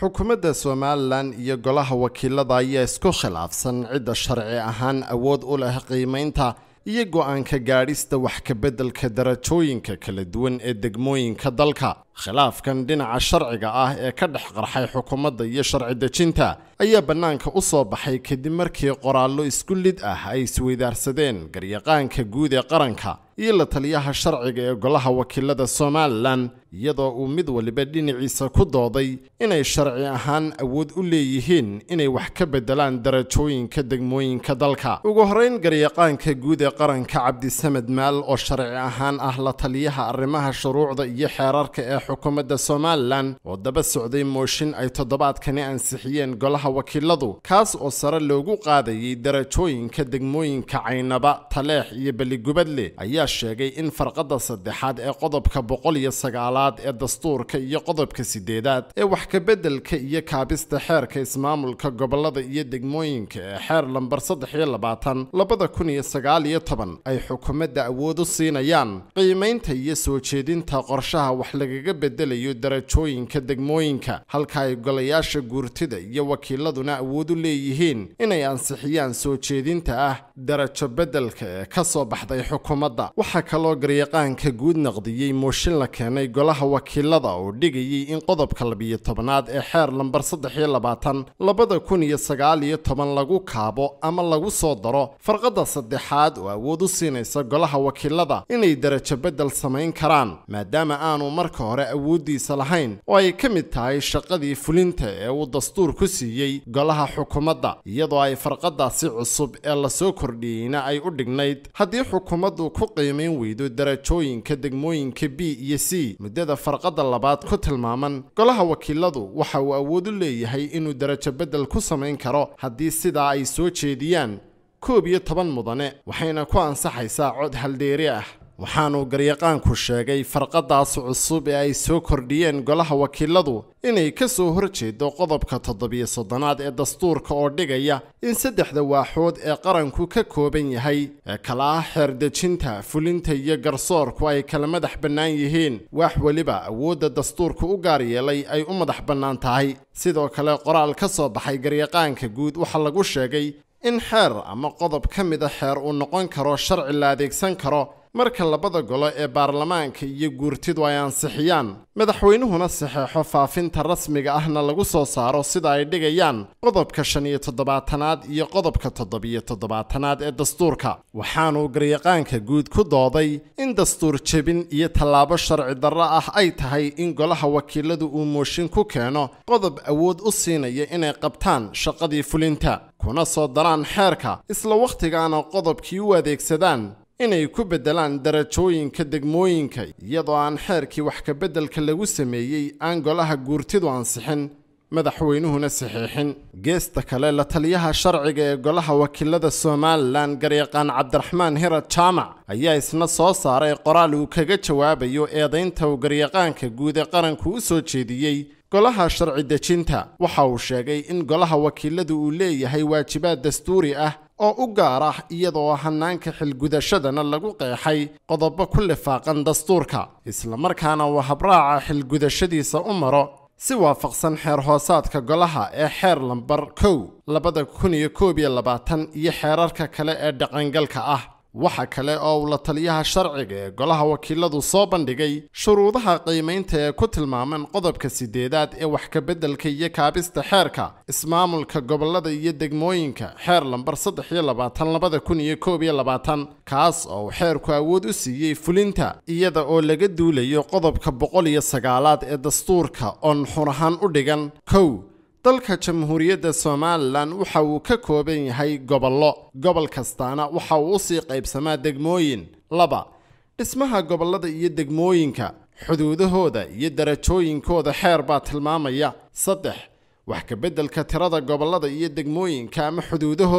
xukuumadda somalilan iyo golaha wakiilada ayaa isku khilaafsan cidda sharci ahaan awood u leh qiimaynta iyo go-aanka gaadhista wax kabeddelka darajooyinka kala duwan ee degmooyinka dalka khilaafkan dhinaca sharciga ah ee ka dhex qarxay xukuumadda iyo sharci dejinta ayaa bannaanka u soo baxay kadib markii qoraallo isku lid ah ay isweydaarsadeen garyaqaanka guud ee qaranka iyo la taliyaha sharciga ee golaha wakiilada somalilan iyadoo uu mid waliba dhinaciisa ku dooday inay sharci ahaan awood u leeyihiin inay wax ka beddelaan darajooyinka degmooyinka dalka ugu horrayn garyaqaanka guud ee qaranka cabdisamed maal oo sharci ahaan ah la taliyaha arrimaha shuruucda iyo xeerarka ee xukuumadda somalilan oo daba socday mooshin ay toddobaadkani ansixiyeen golaha wakiiladu kaas oo sare loogu qaadayay darajooyinka degmooyinka caynaba taleex iyo beligubadle ayaa sheegay in farqadda saddexaad ee qodobka boqol iyo sagaalaad ee dastuurka iyo qodobka sideedaad ee wax kabeddelka iyo kaabista xeerka ismaamulka gobolada iyo degmooyinka ee xeer lambar saddex iyo labaatan labada kun iyo sagaal iyo toban ay xukuumadda awood u siinayaan qiimaynta iyo soo jeedinta qorshaha wax lagaga bedelayo darajooyinka degmooyinka halka ay golayaasha guurtida iyo wakiiladuna awood u leeyihiin inay ansixiyaan soo jeedinta ah darajo beddelka ee ka soo baxday xukuumadda waxaa kaloo garyaqaanka guud naqdiyey mooshin la keenay golaha wakiilada oo dhigayay in qodobka labiyo tobanaad ee xeer lambar saddex iyo labaatan labada kun iyo sagaal iyo toban lagu kaabo ama lagu soo daro farqadda saddexaad oo awood u siinaysa golaha wakiilada inay darajo beddel samayn karaan maadaama aanu marka hore awooddiisa lahayn oo ay ka mid tahay shaqadii fulinta ee uu dastuur ku siiyey golaha xukuumadda iyadoo ay farqadaasi cusub ee lasoo kordhiyeyna ay u dhignayd haddii xukuumaddu ku qiimayn weydo darajooyinka degmooyinka b iyo c muddada farqadda labaad ku tilmaaman golaha wakiiladu waxa uu awood u leeyahay inuu darajo beddel ku samayn karo haddii sidaa ay soo jeediyaan koob iyo toban mudane waxayna ku ansaxaysaa cod haldheeri ah waxaanuu garyaqaanku sheegay farqadaas cusub ee ay soo kordhiyeen golaha wakiiladu inay ka soo horjeedo qodobka toddobiyo soddonaad ee dastuurka oo dhigaya in saddexda waaxood ee qaranku ka kooban yahay ee kala ah xeerdejinta fulinta iyo garsoorku ay kala madax bannaan yihiin waax weliba awoodda dastuurka u gaar yeelay ay u madax bannaan tahay sidoo kale qoraal ka soo baxay garyaqaanka guud waxaa lagu sheegay in xeer ama qodob ka mida xeer uu noqon karo sharci la adeegsan karo marka labada golo ee baarlamaanka iyo guurtidu ay ansixiyaan madaxweynuhuna saxeexo faafinta rasmiga ahna lagu soo saaro sida ay dhigayaan qodobka shan iyo toddobaatanaad iyo qodobka toddobiyo toddobaatanaad ee dastuurka waxaanuu garyaqaanka guud ku dooday in dastuur jebin iyo tallaabo sharci darro ah ay tahay in golaha wakiiladu uu mooshin ku keeno qodob awood u siinaya inay qabtaan shaqadii fulinta kuna soo daraan xeerka isla wakhtigaana qodobkii u adeegsadaan inay ku beddelaan darajooyinka degmooyinka iyadoo aan xeerkii wax kabeddelka lagu sameeyey aan golaha guurtidu ansixin madaxweynuhuna saxiixin geesta kale la taliyaha sharciga ee golaha wakiilada somalilan garyaqaan cabdiraxmaan hirad jaamac ayaa isna soo saaray qoraal uu kaga jawaabayo eedaynta uu garyaqaanka guud ee qaranku u soo jeediyey golaha sharci dejinta waxa uu sheegay in golaha wakiiladu uu leeyahay waajibaad dastuuri ah oo u gaar ah iyadoo hanaanka xilgudashadana lagu qeexay qodobo ku lifaaqan dastuurka islamarkaana uu habraaca xilgudashadiisa u maro si waafaqsan xeer hoosaadka golaha ee xeer lambar kow labada kun iyo koob iyo labaatan iyo xeerarka kale ee dhaqangalka ah waxa kale oo uu la taliyaha sharciga ee golaha wakiiladu soo bandhigay shuruudaha qiimaynta ee ku tilmaaman qodobka sideedaad ee wax kabeddelka iyo kaabista xeerka ismaamulka gobolada iyo degmooyinka xeer lambar saddex iyo labaatan labada kun iyo koob iyo labaatan kaas oo uu xeerku awood u siiyey fulinta iyada oo laga duulayo qodobka boqol iyo sagaalaad ee dastuurka oon xun ahaan u dhigan kow dalka jamhuuriyadda somalilan waxa uu ka kooban yahay gobollo gobol kastaana waxa uu usii qaybsamaa degmooyin laba dhismaha gobollada iyo degmooyinka xuduudahooda iyo darajooyinkooda xeer baa tilmaamaya saddex wax kabeddelka tirada gobollada iyo degmooyinka ama xuduudahooda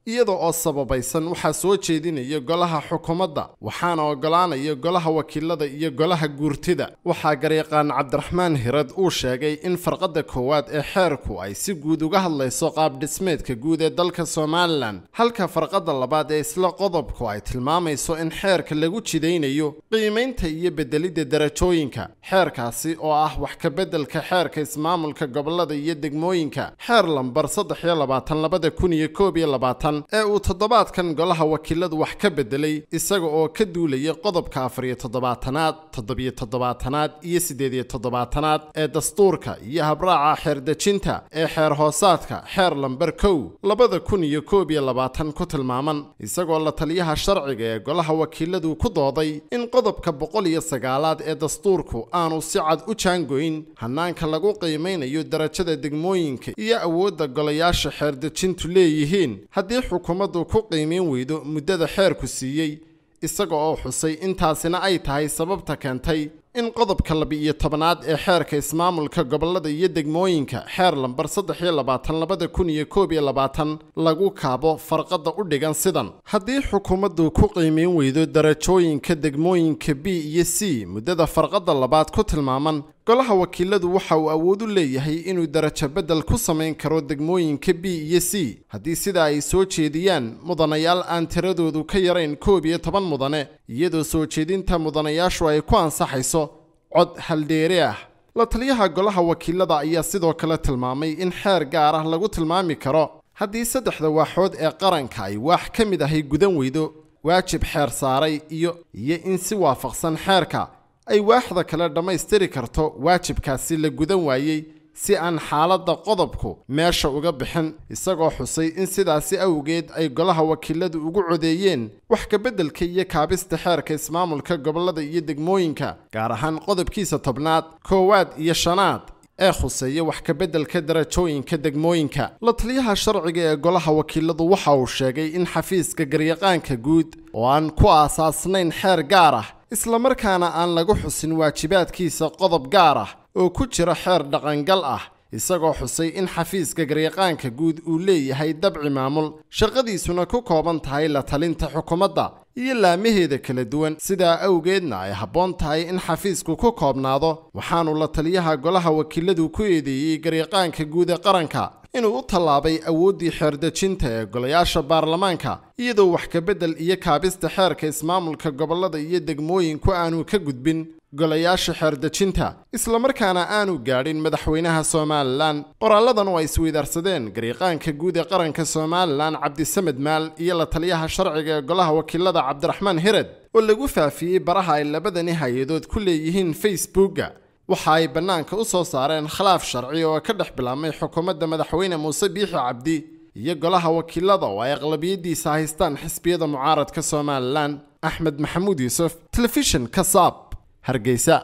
iyada oo sababaysan waxaa soo jeedinaya golaha xukuumadda waxaana ogolaanaya golaha wakiilada iyo golaha guurtida waxaa garyaqaan cabdiraxmaan hirad uu sheegay in farqadda koowaad ee xeerku ay si guud uga hadlayso qaab dhismeedka guud ee dalka somalilan halka farqadda labaad ee isla qodobku ay tilmaamayso in xeerka lagu jidaynayo qiimaynta iyo bedelidda darajooyinka xeerkaasi oo ah wax ka beddelka xeerka ismaamulka gobolada iyo degmooyinka xeer lambar saddex iyo labaatan labada kun iyo koob iyo labaatan ee uu toddobaadkan golaha wakiiladu wax ka bedelay isaga oo ka duulaya qodobka afariyo toddobaatanaad toddobiyo toddobaatanaad iyo siddeediyo toddobaatanaad ee dastuurka iyo habraaca xeerdejinta ee xeer hoosaadka xeer lambar kow labada kun iyo koob iyo labaatan ku tilmaaman isagoo la taliyaha sharciga ee golaha wakiiladu ku dooday in qodobka boqol iyo sagaalaad ee dastuurku aanu si cad u jaangoyn hanaanka lagu qiimaynayo darajada degmooyinka iyo awoodda golayaasha xeerdejintu leeyihiin haddii xukuumaddu ku qiimayn weydo muddada xeerku siiyey isaga oo xusay intaasina ay tahay sababta keentay in qodobka laba-iyo tobanaad ee xeerka ismaamulka gobolada iyo degmooyinka xeer lambar saddex iyo labaatan labada kun iyo koob iyo labaatan lagu kaabo farqadda u dhigan sidan haddii xukuumaddu ku qiimayn weydo darajooyinka degmooyinka b iyo c muddada farqadda labaad ku tilmaaman golaha wakiiladu waxa uu awood u leeyahay inuu darajo beddel ku samayn karo degmooyinka b iyo c haddii sida ay soo jeediyaan mudanayaal aan tiradoodu ka yarayn koob iyo toban mudane iyadoo soo jeedinta mudanayaashu ay ku ansaxayso cod haldheere ah la taliyaha golaha wakiilada ayaa sidoo kale tilmaamay in xeer gaar ah lagu tilmaami karo haddii saddexda waaxood ee qaranka ay waax ka mid ahay gudan weydo waajib xeer saaray iyo iyo in si waafaqsan xeerka ay waaxda kale dhammaystiri karto waajibkaasi la gudan waayey si aan xaaladda qodobku meesha uga bixin isagoo xusay in sidaasi awgeed ay golaha wakiiladu ugu codeeyeen wax kabeddelka iyo kaabista xeerka ismaamulka gobolada iyo degmooyinka gaar ahaan qodobkiisa tobnaad koowaad iyo shanaad ee khuseeya wax kabeddelka darajooyinka degmooyinka la taliyaha sharciga ee golaha wakiiladu waxa uu sheegay in xafiiska garyaqaanka guud oo aan ku aasaasnayn xeer gaar ah islamarkaana aan lagu xusin waajibaadkiisa qodob gaar ah oo ku jira xeer dhaqangal ah isagoo xusay in xafiiska garyaqaanka guud uu leeyahay dabci maamul shaqadiisuna ku kooban tahay la talinta xukuumadda iyo laamaheeda kala duwan sidaa awgeedna ay habboon tahay in xafiisku ku koobnaado waxaanu la taliyaha golaha wakiiladu ku eedeeyey garyaqaanka guud ee qaranka inuu u tallaabay awooddii xeerdejinta ee golayaasha baarlamaanka iyadoo wax kabedel iyo kaabista xeerka ismaamulka gobolada iyo degmooyinku aanu ka gudbin golayaasha xeerdejinta islamarkaana aanu gaadhin madaxweynaha somalilan qoraalladan oo ay isweydaarsadeen garyaqaanka guud ee qaranka somalilan cabdisamed maal iyo la taliyaha sharciga ee golaha wakiilada cabdiraxmaan hired oo lagu faafiyey baraha ay labadani hay-adood ku leeyihiin facebookga waxa ay bannaanka u soo saareen khilaaf sharci oo ka dhex bilaabmay xukuumadda madaxweyne muuse biixi cabdi iyo golaha wakiilada oo ay aqlabiyadiisa haystaan xisbiyada mucaaradka somalilan axmed maxamuud yuusuf telefishin kasaab hargeysa